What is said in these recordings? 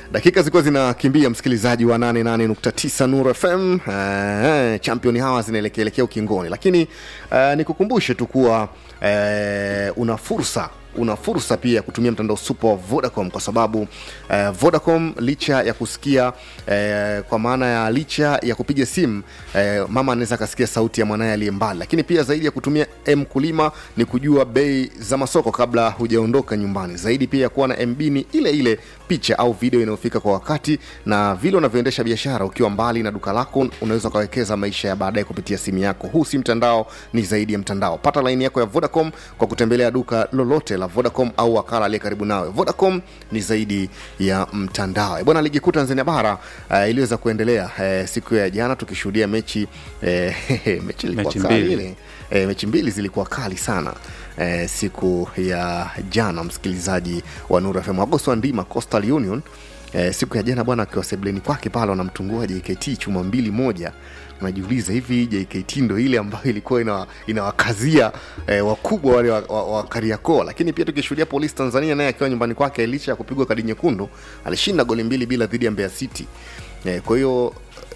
dakika zilikuwa zinakimbia msikilizaji wa 88.9 Nuru FM. Uh, champion hawa zinaelekeelekea ukingoni, lakini uh, nikukumbushe tu kuwa uh, una fursa una fursa pia ya kutumia mtandao super wa Vodacom kwa sababu eh, Vodacom licha ya kusikia eh, kwa maana ya licha ya kupiga simu eh, mama anaweza akasikia sauti ya mwanaye aliye mbali, lakini pia zaidi ya kutumia mkulima ni kujua bei za masoko kabla hujaondoka nyumbani. Zaidi pia ya kuwa na MB ni ile ile picha au video inayofika kwa wakati, na vile unavyoendesha biashara ukiwa mbali na duka lako, unaweza ukawekeza maisha ya baadaye kupitia simu yako. Huu si mtandao, ni zaidi ya mtandao. Pata laini yako ya Vodacom kwa kutembelea duka lolote la Vodacom au wakala aliye karibu nawe. Vodacom ni zaidi ya mtandao. Eh, Bwana, ligi kuu Tanzania bara uh, iliweza kuendelea uh, siku ya jana tukishuhudia mechi uh, mechi ilikuwa Mechi kali mbili. ile. Eh, mechi mbili zilikuwa kali sana eh, siku ya jana, msikilizaji wa Nuru FM. Agosto Ndima Coastal Union eh, siku ya jana bwana, akiwa sebleni kwake pale wanamtungua JKT chuma mbili moja. Unajiuliza, hivi JKT ndo ile ambayo ilikuwa ina, inawakazia eh, wakubwa wale wa, wa, wa Kariakoo. Lakini pia tukishuhudia Polisi Tanzania naye akiwa nyumbani kwake, licha ya kupigwa kadi nyekundu, alishinda goli mbili bila dhidi ya Mbeya City. Eh, kwa hiyo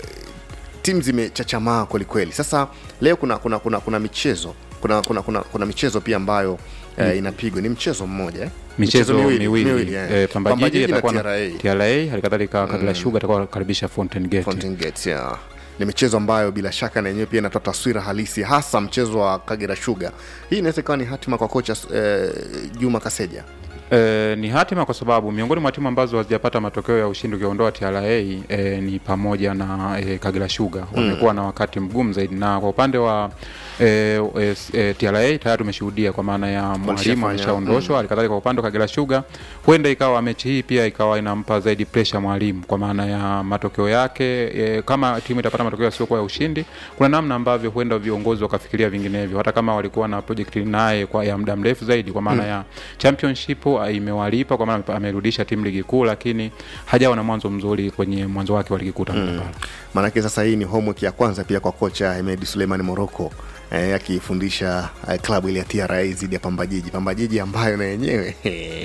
timu zimechachamaa kwelikweli. Sasa leo kuna kuna kuna, kuna michezo kuna, kuna, kuna, kuna michezo pia ambayo eh, inapigwa ni mchezo mmoja eh? michezo miwili eh. eh, Pamba Jiji na atakuwa na TRA. TRA, halikadhalika Kagera Sugar atakuwa anakaribisha Fountain Gate. Fountain Gate, yeah. ni michezo ambayo bila shaka na yenyewe pia inatoa taswira halisi hasa mchezo wa Kagera Sugar. Hii inaweza ikawa ni hatima kwa kocha eh, Juma Kaseja. E, ni hatima kwa sababu miongoni mwa timu ambazo hazijapata matokeo ya ushindi ukiondoa TRA e, ni pamoja na e, Kagera Sugar wamekuwa na wakati mgumu zaidi, na kwa upande wa e, e, e, TRA tayari tumeshuhudia kwa maana ya mwalimu Walishafanya, alishaondoshwa. Halikadhalika kwa upande wa Kagera Sugar huenda ikawa mechi hii pia ikawa inampa zaidi pressure mwalimu kwa maana ya matokeo yake. E, kama timu itapata matokeo yasiokuwa ya ushindi, kuna namna ambavyo huenda viongozi wakafikiria vinginevyo, hata kama walikuwa na project naye kwa ya muda mrefu zaidi, kwa maana ya championship ah, imewalipa kwa maana amerudisha timu ligi kuu, lakini hajawa na mwanzo mzuri kwenye mwanzo wake wa ligi kuu Tanzania bara. Maanake sasa hii ni homework ya kwanza pia kwa kocha Hemedi Suleiman Moroko eh, akifundisha eh, klabu ile ya TRA dhidi ya Pamba Jiji. Pamba Jiji ambayo na yenyewe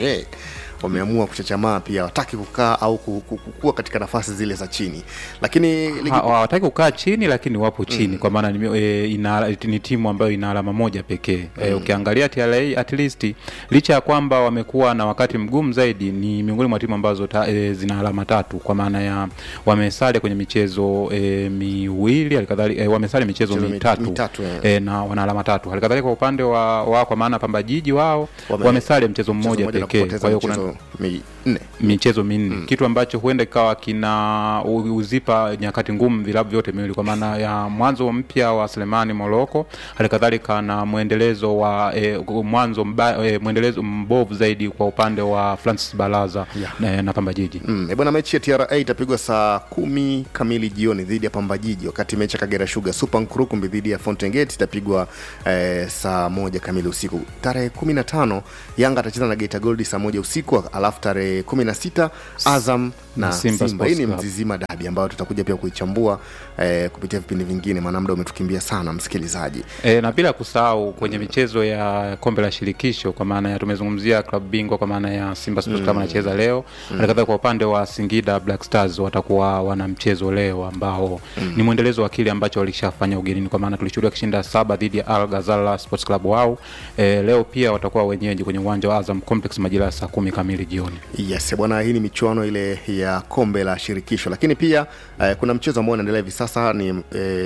wameamua kuchachamaa pia, wataki kukaa au ku- ku- kukua katika nafasi zile za chini, lakini ligi Ha- hawataki kukaa chini lakini wapo chini kwa maana ni, e, ina, ni timu ambayo ina alama moja pekee e, ukiangalia TRA at least licha ya kwamba wamekuwa na wakati mgumu zaidi ni miongoni mwa timu ambazo ta, e, zina alama tatu kwa maana ya wamesale kwenye michezo e, miwili halikadhalika e, wamesale michezo Michezo mi- mitatu, mitatu, eh. e, na wana alama tatu halikadhalika kwa upande wa, wa kwa maana Pamba Jiji wao Wame- wamesale mchezo mmoja na pekee kupoteza kwa hiyo kuna michezo minne. michezo minne kitu ambacho huenda ikawa kina u- uzipa nyakati ngumu vilabu vyote miwili kwa maana ya mwanzo mpya wa Selemani Moroko halikadhalika na mwendelezo wa e, mwanzo mba, e, mwendelezo mbovu zaidi kwa upande wa Francis Balaza na, na Pamba Jiji Mm, eh, bwana, mechi ya TRA itapigwa saa kumi kamili jioni dhidi ya Pamba Jiji, wakati mechi ya Kagera Sugar Super Nkurukumbi dhidi ya Fountain Gate itapigwa eh, saa moja kamili usiku. Tarehe 15 Yanga atacheza na Geita Gold saa moja usiku, alafu tarehe 16 Azam na Simba Simba. Hii ni Sports Club. Mzizima dabi ambayo tutakuja pia kuichambua eh, kupitia vipindi vingine, maana muda umetukimbia sana msikilizaji. E, na bila kusahau kwenye michezo ya kombe la shirikisho kwa maana ya tumezungumzia klabu bingwa kwa maana ya Simba Sports Club anacheza leo. Halikadhalika kwa upande wa Singida Black Stars watakuwa wana mchezo leo ambao ni mwendelezo wa kile ambacho walishafanya ugenini, kwa maana tulishuhudia kishinda saba dhidi ya Al Ghazala Sports Club wao. E, leo pia watakuwa wenyeji kwenye uwanja wa Azam Complex majira ya saa kumi kamili jioni. Yes bwana, hii ni michuano ile ya kombe la shirikisho, lakini pia eh, kuna mchezo ambao unaendelea hivi sasa ni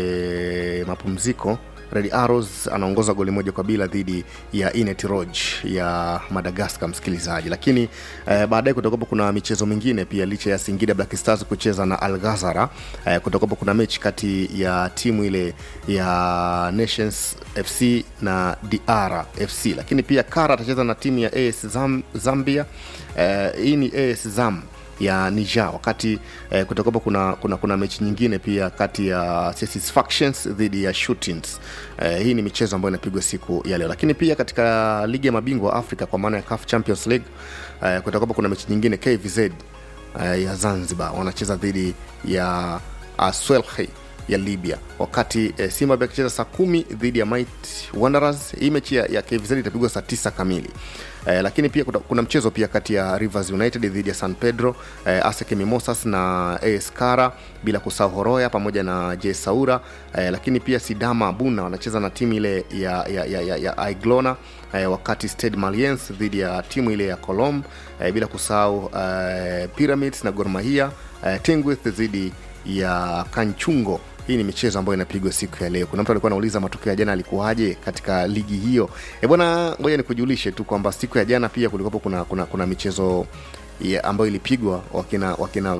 eh, mapumziko. Red Arrows anaongoza goli moja kwa bila dhidi ya Inet Rouge ya Madagascar, msikilizaji. Lakini eh, baadaye kutakuwa kuna michezo mingine pia, licha ya Singida Black Stars kucheza na Al Ghazara eh, kutakuwa kuna mechi kati ya timu ile ya Nations FC na DR FC, lakini pia Kara atacheza na timu ya AS Zam, Zambia. Eh, hii ni AS Zam ya Niger wakati eh, kutakuwa kuna, kuna, kuna mechi nyingine pia kati ya Satisfactions dhidi ya Shootings. Eh, hii ni michezo ambayo inapigwa siku ya leo, lakini pia katika ligi ya mabingwa wa Afrika kwa maana ya CAF Champions League eh, kutakuwa kuna mechi nyingine KVZ eh, ya Zanzibar wanacheza dhidi ya Aswelhi ya libya wakati eh, simba akicheza saa kumi dhidi ya Might wanderers hii mechi ya, ya kvz itapigwa saa tisa kamili Eh, lakini pia kuna, kuna mchezo pia kati ya rivers united dhidi ya san pedro eh, aseke mimosas na as kara bila kusahau horoya pamoja na j saura eh, lakini pia sidama buna wanacheza na timu ile ya, ya, ya, ya, ya iglona eh, wakati stade maliens dhidi ya timu ile ya colom eh, bila kusahau eh, pyramids na gormahia eh, tengwith dhidi ya kanchungo hii ni michezo ambayo inapigwa siku ya leo kuna mtu alikuwa anauliza matokeo ya jana alikuwaje katika ligi hiyo e bwana ngoja nikujulishe tu kwamba siku ya jana pia kulikuwapo kuna, kuna, kuna michezo ya ambayo ilipigwa wakina wakina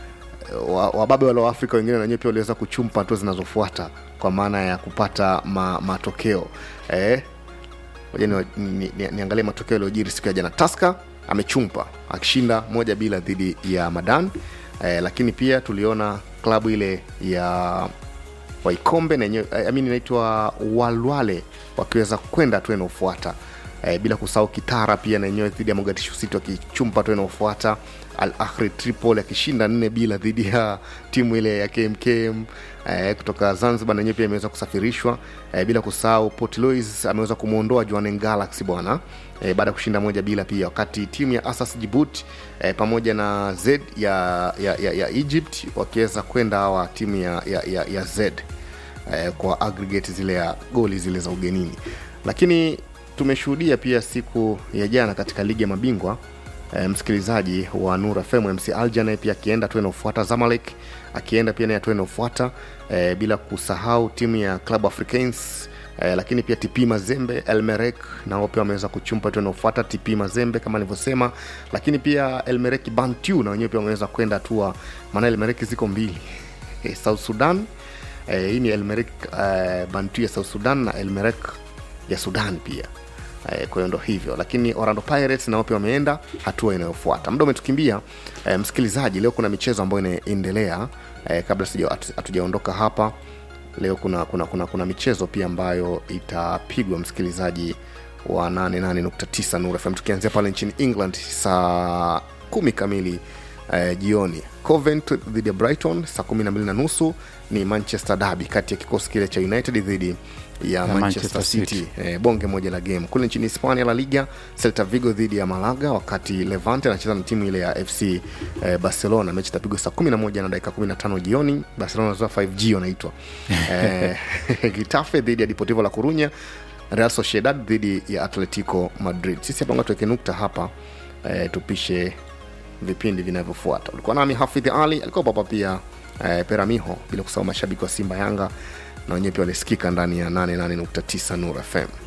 wa- wababe wale wa afrika wengine nanyewe pia waliweza kuchumpa hatua zinazofuata kwa maana ya kupata ma, matokeo eh, moja ni, ni, ni, niangalie matokeo yaliyojiri siku ya jana taska amechumpa akishinda moja bila dhidi ya madan eh, lakini pia tuliona klabu ile ya waikombe na yenyewe eh, amini inaitwa walwale wakiweza kwenda tu inaofuata eh, bila kusahau kitara pia na yenyewe dhidi ya mogadishu city wakichumpa tu inaofuata al ahri tripol akishinda nne bila dhidi ya timu ile ya kmkm eh, kutoka zanzibar na yenyewe pia imeweza kusafirishwa eh, bila kusahau port louis ameweza kumwondoa Jwaneng galaxy bwana eh, baada ya kushinda moja bila pia wakati timu ya asas jibut eh, pamoja na z ya, ya, ya, ya egypt wakiweza kwenda hawa timu ya, ya, ya, ya z eh, kwa aggregate zile ya goli zile za ugenini lakini tumeshuhudia pia siku ya jana katika ligi ya mabingwa eh, msikilizaji wa nur fm mc aljana pia akienda tu inaofuata zamalek akienda pia naye tu inaofuata eh, bila kusahau timu ya club africains Eh, lakini pia tp mazembe elmerek nao pia wameweza kuchumpa tu inaofuata tp mazembe kama nilivyosema lakini pia elmerek bantu na wenyewe pia wameweza kwenda hatua maana elmerek ziko mbili eh, south sudan eh, hii ni elmerek eh, bantu ya south sudan na elmerek ya sudan pia eh, kwa hiyo ndo hivyo lakini orlando pirates nao pia wameenda hatua inayofuata muda umetukimbia eh, msikilizaji leo kuna michezo ambayo inaendelea eh, kabla sija- hatu- hatujaondoka hapa leo kuna kuna kuna kuna michezo pia ambayo itapigwa msikilizaji wa 88.9 Nuru FM tukianzia pale nchini England saa kumi kamili eh, jioni Covent dhidi ya Brighton saa kumi na mbili na nusu ni Manchester Derby kati ya kikosi kile cha United dhidi ya Ya Manchester, Manchester City, City. Eh, bonge moja la game kule nchini Hispania La Liga Celta Vigo dhidi ya Malaga wakati Levante anacheza na timu ile ya FC eh, Barcelona mechi itapigwa saa 11 na dakika 15 jioni Barcelona wanatoa 5G wanaitwa eh, Getafe dhidi ya Deportivo La Coruña Real Sociedad dhidi ya Atletico Madrid sisi hapa ngoja tuweke nukta hapa eh, tupishe vipindi vinavyofuata ulikuwa nami hafidh ali alikuwa papa pia eh, peramiho bila kusahau mashabiki wa simba yanga na wenyewe pia walisikika ndani ya 88.9 nur fm